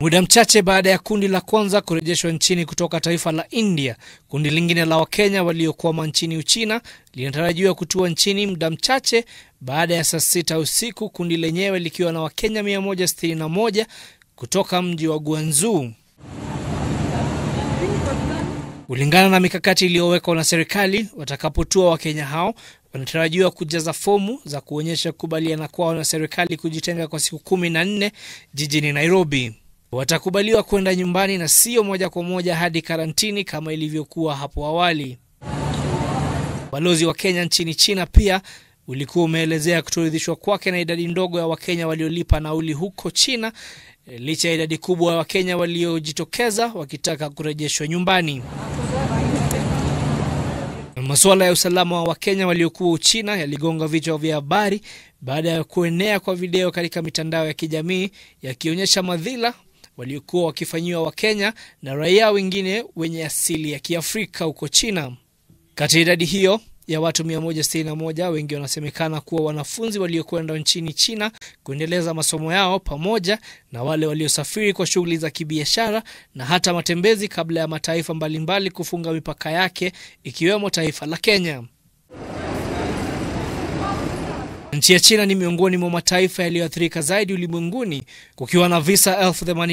Muda mchache baada ya kundi la kwanza kurejeshwa nchini kutoka taifa la India, kundi lingine la Wakenya waliokwama nchini Uchina linatarajiwa kutua nchini muda mchache baada ya saa sita usiku, kundi lenyewe likiwa na Wakenya 161 kutoka mji wa Guangzhou. Kulingana na mikakati iliyowekwa na serikali, watakapotua Wakenya hao wanatarajiwa kujaza fomu za kuonyesha kukubaliana kwao na serikali kujitenga kwa siku kumi na nne jijini Nairobi. Watakubaliwa kwenda nyumbani na sio moja kwa moja hadi karantini kama ilivyokuwa hapo awali. Balozi wa Kenya nchini China pia ulikuwa umeelezea kutoridhishwa kwake na idadi ndogo ya Wakenya waliolipa nauli huko China licha ya idadi kubwa ya Wakenya waliojitokeza wakitaka kurejeshwa nyumbani. Masuala ya usalama wa Wakenya waliokuwa Uchina yaligonga vichwa vya habari baada ya kuenea kwa video katika mitandao ya kijamii yakionyesha madhila waliokuwa wakifanyiwa Wakenya na raia wengine wenye asili ya Kiafrika huko China. Kati ya idadi hiyo ya watu 161 wengi wanasemekana kuwa wanafunzi waliokwenda nchini China kuendeleza masomo yao pamoja na wale waliosafiri kwa shughuli za kibiashara na hata matembezi kabla ya mataifa mbalimbali kufunga mipaka yake ikiwemo taifa la Kenya. Nchi ya China ni miongoni mwa mataifa yaliyoathirika zaidi ulimwenguni kukiwa na visa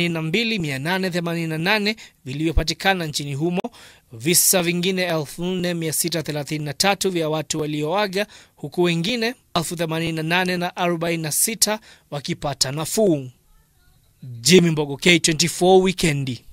82888 vilivyopatikana nchini humo, visa vingine 4633 vya watu walioaga, huku wengine 88,046 wakipata nafuu. Jimmy Mbogo, K24 Wikendi.